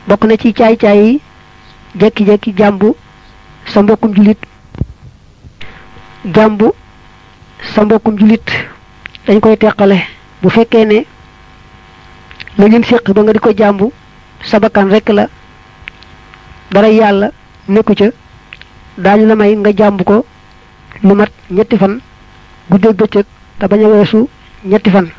bokk na ci caay-caay yi jekki-jekki jàmbu sa mbokkum julit jàmbu sa mbokkum julit dañ koy teqale bu fekkee ne la ngeen séq ba nga di ko jàmbu sa bakkan rek la dara yàlla nekku ca daañu la may nga jàmb ko lu mat ñetti fan guddeeg bëccëg te bañ a weesu ñetti fan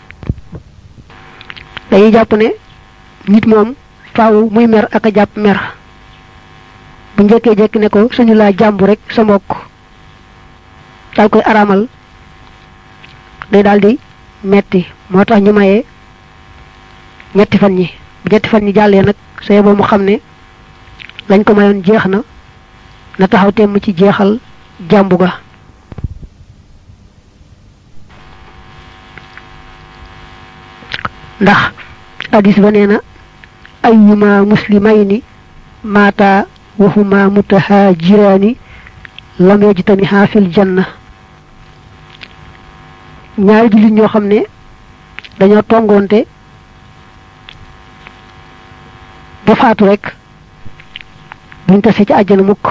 dañuy jàpp ne nit moom faaw muy mer ak a jàpp mer bu njëkkee jekki ne ko suñu laa jàmbu rek sa mbokk daal koy araamal day daal di metti moo tax ñu mayee ñetti fan ñi bu ñetti fan ñi jàllee nag sooy boo mu xam ne lañ ko mayoon jeex na na taxaw temm ci jeexal jàmbu ga ndax hadis ba nee na ayyuma muslimayni mata wahuma mutahajirani lam yajtamiha fil janna ñaari jullit ñoo xam ne dañoo tongoonte ba faatu rek buñ tase ci àjjana mukk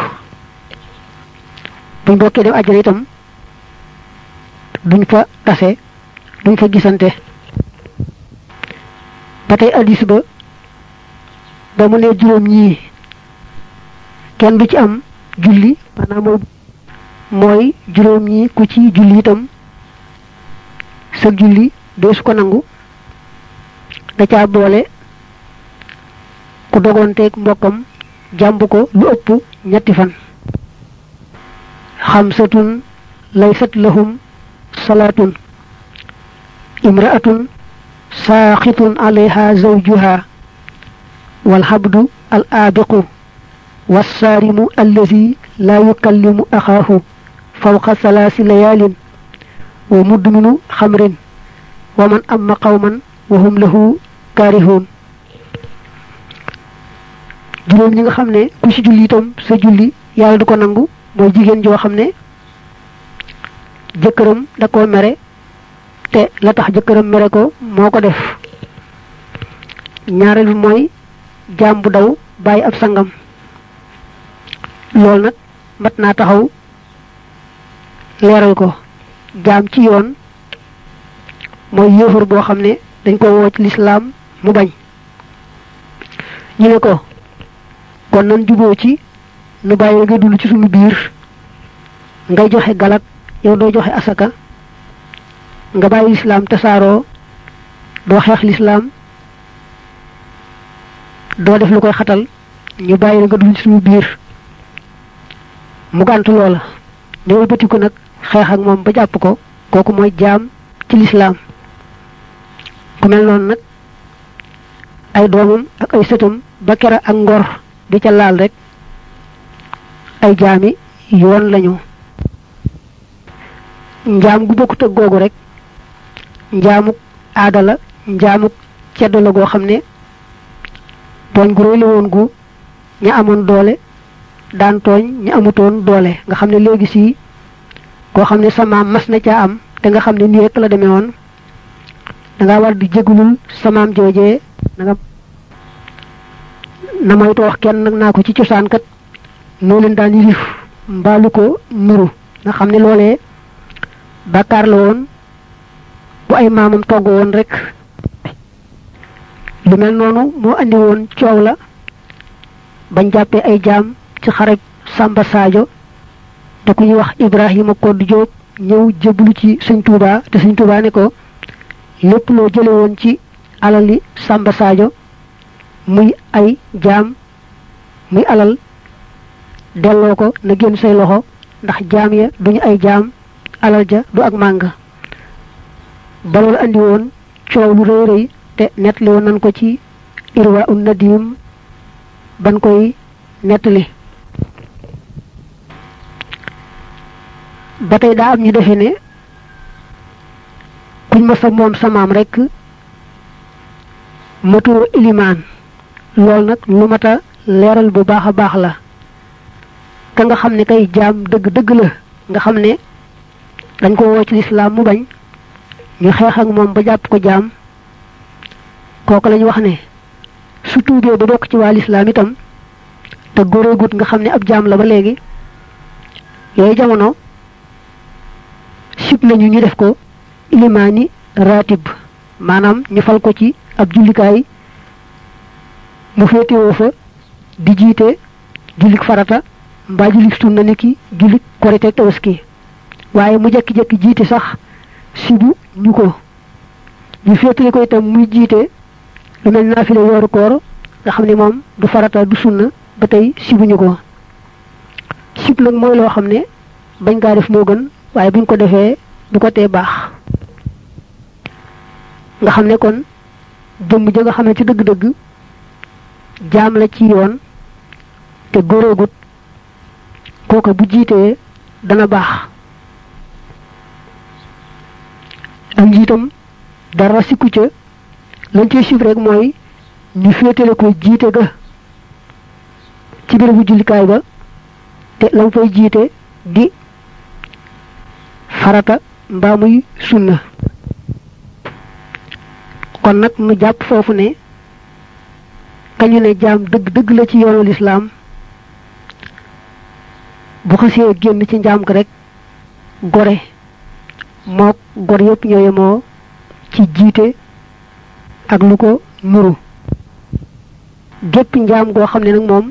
buñ bokkee dem àjjana itam duñ fa tase duñ fa gisante ba tey addis ba ba mu ne juróom ñii kenn du ci am julli maanaam mooy mooy juróom ñii ku ci julli itam sa julli dee su ko nangu da caa boole ku dogonteeg mbokkam jàmb ko lu ëpp ñetti fan xamsatun laysat lahum salaatun imraatun saaxitun alayha zawjuha walhabdu al aabiqu والصارم الذي لا يكلم أخاه فوق ثلاث ليال ومدمن خمر ومن أما قوما وهم له كارهون juróom ñi nga xam ne ku ci julli itam sa julli yàlla du ko nangu mooy jigéen joo xam ne jëkkëram da koo mere te la tax jëkkëram mere ko moo ko def ñaareel bi mooy jaam bu daw bàyyi ab sangam loolu nag mat naa taxaw leeral ko jaam ci yoon mooy yéefar boo xam ne dañ ko woo ci lislaam mu bañ ñu ne ko kon nan juboo ci nu bàyyi nga dund ci suñu biir ngay joxe galat yow doo joxe asaka nga bàyyi lislaam tasaaroo doo xeex lislaam doo def lu koy xatal ñu bàyyi nga dund ci suñu biir mu gàntu loola ne wëlbatiku nag xeex ak moom ba jàpp ko kooku mooy jaam ci lislaam ku mel noonu nag ay doomam ak ay sëtam ba kera ak ngor di ca laal rek ay jaami yoon lañu njaam gu bokkut ak googu rek njaamuk aada la njaamuk ceddo la goo xam ne tooñ gu réy la woon gu ña amoon doole daan tooñ ñi amutoon doole nga xam ne léegi si koo xam ne sa maam mas na caa am te nga xam ne nii rek la demee woon da nga war di jégalul sa maam joojee na nga na moytu wax kenn nag naa ko ci cosaan kat noo leen daan yilif mbaalu ko nuru nga xam ne loolee bàkkaar la woon bu ay maamam togg woon rek lu mel noonu moo andi woon coow la bañ jàppee ay jaam ci xareb Samba Sadio te ku ñuy wax Ibrahima Koddu Jóob ñëw jébbalu ci sëñ Touba te sëñ Touba ne ko lépp loo jële woon ci alali Samba Sadio muy ay jaam muy alal delloo ko na génn say loxo ndax jaam ya duñu ay jaam alal ja du ak màng ba loolu andi woon coow lu rëy rëy te nettali woon nañ ko ci irwa un nadim ban koy nettali ba tey daa am ñu defe ne kuñ ma sa moom samaam rek matoo ilimaan loolu nag lu mat a leeral bu baax a baax la ka nga xam ne kay jaam dëgg dëgg la nga xam ne dañ ko woo ci lislaam mu bañ ñu xeex ak moom ba jàpp ko jaam kooku lañu wax ne su tuubee ba bokk ci waa lislaam itam te góoreegut nga xam ne ab jaam la ba léegi yooyu jamono sib nañu ñu def ko ilimaani ratib maanaam ñu fal ko ci ab jullikaay mu féetewoo fa di jiite jullik farata mbaa jullik sunna ni ki jullik korite tabaski waaye mu jekki-jekki jiite sax sibu ñu ko ñu féetale ko itam muy jiite lu mel naafile weeru koor nga xam ne moom du farata du sunna ba tey sibuñu ko sib nag mooy loo xam ne bañ kaa def moo gën waaye buñ ko defee du ko tee baax nga xam ne kon jëmm ja nga xam ne ci dëgg-dëgg jaam la ci yoon te góoroogut kooka bu jiitee dana baax ak njiitam dara sikku ca lañ cey sib rek mooy ñu féetale ko jiite ga ci bérébu jullikaay ba te lam fay jiite di farata mbaa muy sunna kon nag nu jàpp foofu ne kañu ne jaam dëgg dëgg la ci yoonu lislaam bu xasee génn ci njaam ga rek gore mook gor yépp ñoo yemoo ci jiite ak lu ko nuru gépp njaam goo xam ne nag moom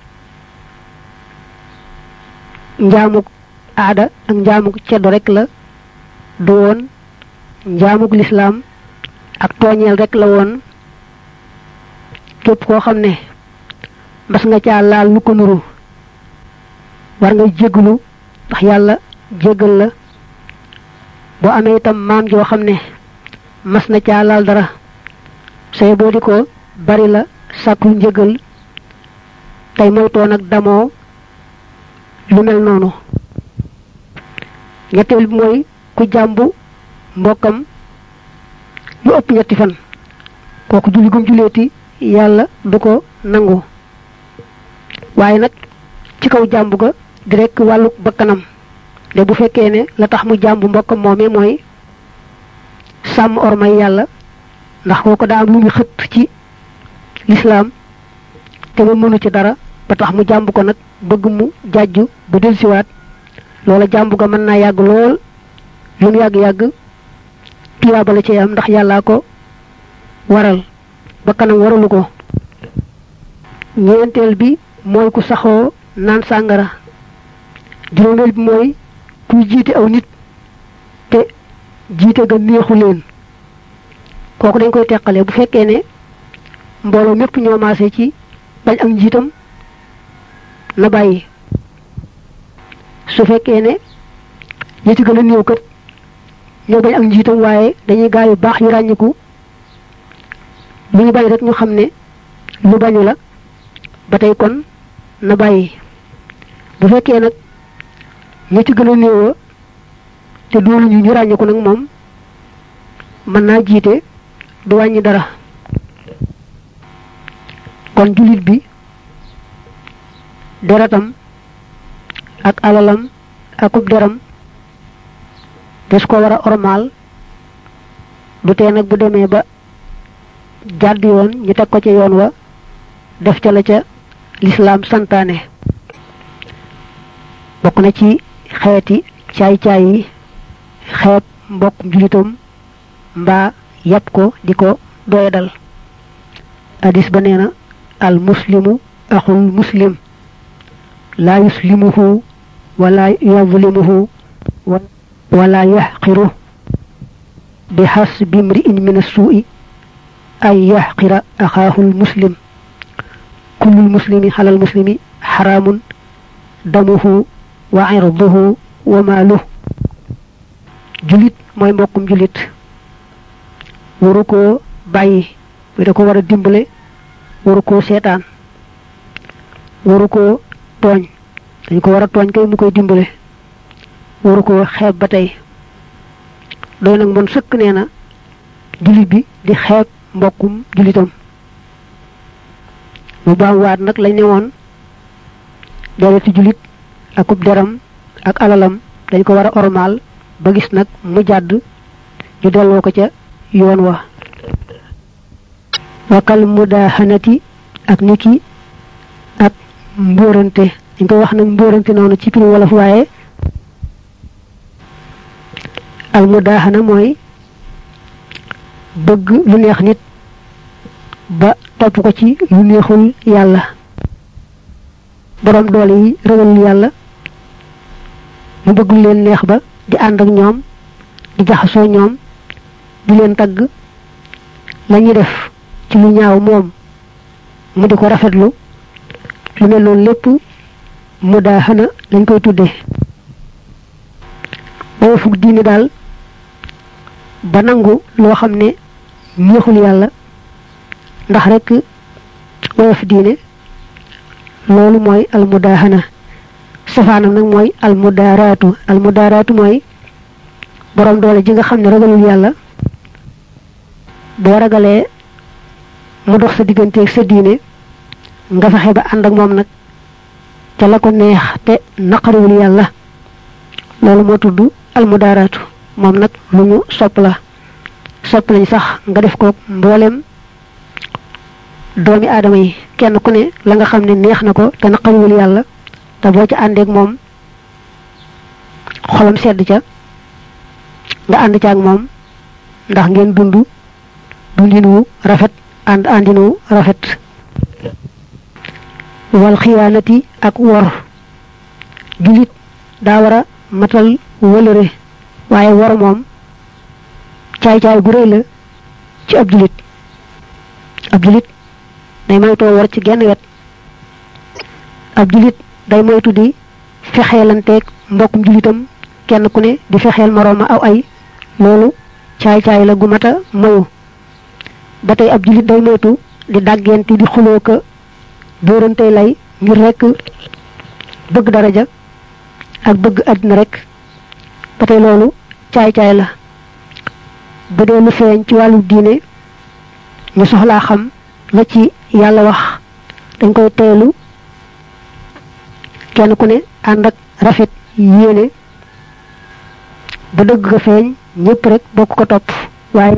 njaamuk aada ak njaamuk ceddo rek la du woon njaamuk lislaam ak tooñeel rek la woon képp koo xam ne mas nga caa laal lu ko nuru war nga jéggalu ndax yàlla jéggal la boo amee itam maam joo xam ne mas na caa laal dara say boo di ko bari la sàkku njëgal tey moytoo nag damoo lu mel noonu ñetteel bi mooy ku jàmbu mbokkam lu ëpp ñetti fan kooku julli gum julleeti yàlla du ko nangu waaye nag ci kaw jàmbu ga di rekk wàllu bakkanam de bu fekkee ne la tax mu jàmbu mbokkam moomee mooy sàmm ormay yàlla ndax kooko daa am lu ñu xëtt ci lislaam te ba mënu ci dara ba tax mu jàmb ko nag bëgg mu jàjju ba delsiwaat loola jàmb ga mën naa yàgg lool lu mu yàgg-yàgg tuyaaba la ci am ndax yàllaa ko waral ba kanam waralu ko ñeenteel bi mooy ku saxoo naan sàngara juróomeel bi mooy kuy jiite aw nit te jiite ga neexu leen kooku dañ koy teqale bu fekkee ne mbooloo mépp ñoo maase ci bañ ak njiitam na bàyyi su fekkee ne ñi ci gën a néew kat ñoo bañ ak njiitam waaye dañuy gaa yu baax yu ràññiku lu ñu bañ rek ñu xam ne lu bañu la ba tey kon na bàyyi bu fekkee nag ñi ci gën a néewa te doolu ñu ñu ràññiku nag moom mën naa jiite du wàññi dara kon jullit bi deretam ak alalam akub deram des ko war a ormaal du tee nag bu demee ba jàdd yoon ñu teg ko ca yoon wa def ca la ca lislaam santaane bokk na ci xeeti caay-caay yi xeeb mbokk julitam mbaa yàpp ko di ko doyadal hadis ba nee na al muslimu axul muslim laa yuslimuhu wala yadlimuhu wala yaxqiru bi xasbi mri'in min assuu'i an yaxqira axaahu lmuslim kullu lmuslimi xala lmuslimi xaraamun damuhu wa irduhu wa maaluh julit mooy mbokkum julit waru koo bàyyi da ko war a dimbale waru koo seetaan waru koo tooñ dañ ko war a tooñ kay mu koy dimbale waru koo xeeb ba tey doy nag mon sëkk nee na julit bi di xeeb mbokkum julitam mu baam waat nag lañ ne woon dereti julit akub deram ak alalam dañ ko war a ormaal ba gis nag mu jàdd ñu delloo ko ca yoon wa wakal mudahanati ak niki ak mbóorante dañ koy wax nag mbóorante noonu ci piri wolof waaye almudaaxana mooy bëgg lu neex nit ba topp ko ci lu neexul yàlla borom doole yi ragalul yàlla mu bëgg lu leen neex ba di ànd ak ñoom di jaxasoo ñoom di leen tagg la ñuy def ci lu ñaaw moom mu di ko rafetlu lu mel noonu lépp mu daa xana lañ koy tuddee boo fukk diine daal ba nangu loo xam ne neexul yàlla ndax rek woyof diine loolu mooy almudaahana safaanam nag mooy almudaaraatu almudaaraatu mooy borom doole ji nga xam ne ragalul yàlla boo ragalee mu dox sa digganteeg sa diine nga fexe ba ànd ak moom nag ca la ko neex te naqariwul yàlla loolu moo tudd almudaaraatu moom nag lu ñu sopp la sopp lañ sax nga def ko mboolem doomi aadama yi kenn ku ne la nga xam ne neex na ko te naqariwul yàlla te boo ca àndeek moom xolam sedd ca nga ànd ca ak moom ndax ngeen dund dundin wu rafet ànd àndin wu rafet wal xiyaanati ak wor julit daa war a matal wëlëre waaye wor moom caay-caay gu rëy la ci ab julit ab julit day moytoo war ci genn wet ab julit day moytu di fexeelanteeg mbokkum julitam kenn ku ne di fexeel morooma aw ay loolu caay-caay la gu mata moyu ba tey ab julit day moytu di dàggenti di xuloo ka dóorantey lay ngir rekk bëgg daraja ak bëgg àddina rekk ba tey loolu caay-caay la ba dee lu feeñ ci wàllu diine ñu soxlaa xam la ci yàlla wax dañ koy teelu kenn ku ne ànd ak rafet yéene ba dëgg ga feeñ ñépp rek bokk ko topp waaye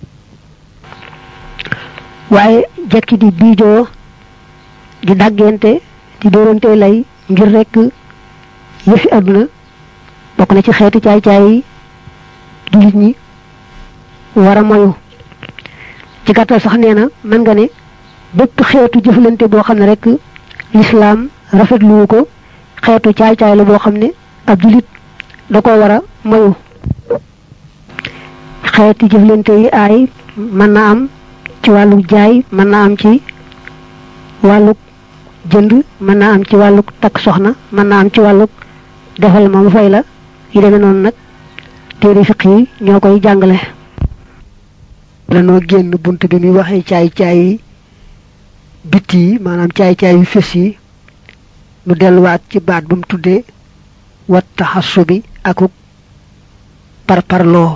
waaye jekki di biijoo di daggente di dóorante lay ngir rekk yëfi àdduna bokk na ci xeeti caay-caay yi jullit ñi war a moyu ci gàttal sax nee na mën nga ne bépp xeetu jëflante boo xam ne rek lislaam rafetluwu ko xeetu caay-caay la boo xam ne ab jullit da ko war a moyu xeeti jëflante yi aay mën na am ci wàllu jaay mën na am ci wàllu jënd mën naa am ci wàllu takk soxna mën naa am ci wàllu defal ma mu fay la yi demee noonu nag téere fiq yi ñoo koy jàngale danoo génn bunt bi muy waxee caay-caay yi bitti yi maanaam caay-caay yu fés yi nu delluwaat ci baat bu mu tuddee wat taxassu bi akuk parparloo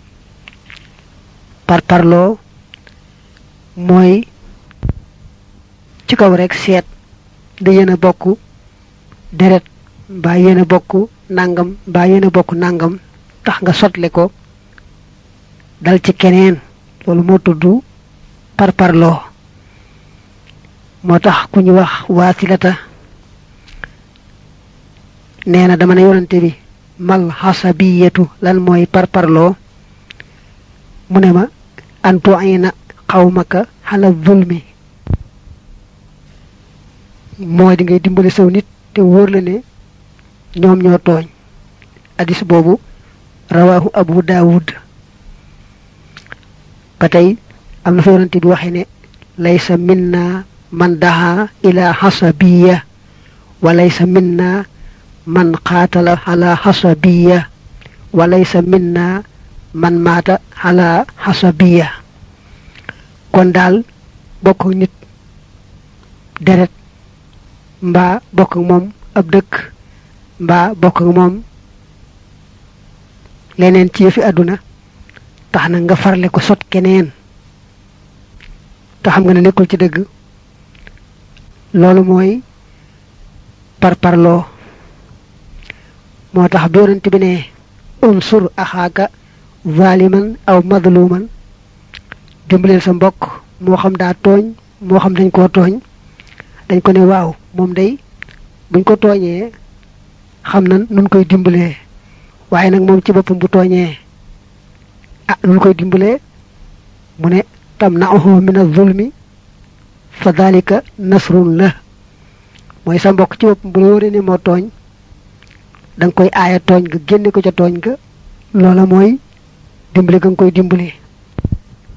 parparloo mooy ci kaw rek seet da yéen a bokk deret mbaa yéen a bokk nangam mbaa yéen a bokk nangam tax nga sotle ko dal ci keneen loolu moo tudd parparloo moo tax ku ñu wax waasilata nee na dama ne yonante bi mal xasabiyatu lan mooy parparloo mu ne ma antu ayna xawmaka xala zulmi mooy di ngay dimbali saw nit te wóor la ne ñoom ñoo tooñ hadis boobu rawahu abu daawud ba tey am na fa yonante bi waxe ne laysa minna man daha ila xasabiya wa laysa minna man qaatala ala xasabiya wa laysa minna man maata ala xasabiya kon daal bokk nit deret mbaa bokk ak moom ab dëkk mbaa bokk ak moom leneen ci yëfi àdduna tax na nga farle ko sot keneen te xam nga ne nekkul ci dëgg loolu mooy parparloo moo tax doonante bi ne unsur axaaka zaliman aw madluman dimbaleel sa mbokk moo xam daa tooñ moo xam dañ koo tooñ dañ ko ne waaw moom day buñ ko tooñee xam na nun koy dimbalee waaye nag moom ci boppam bu tooñee ah nun koy dimbalee mu ne tamna'uhu min az-zulmi fa dhalika nasrun la mooy sa mbokk ci boppam bu la wóoree ne moo tooñ da nga koy aaya tooñ nga génne ko ca tooñ ga loola mooy dimbali ga nga koy dimbali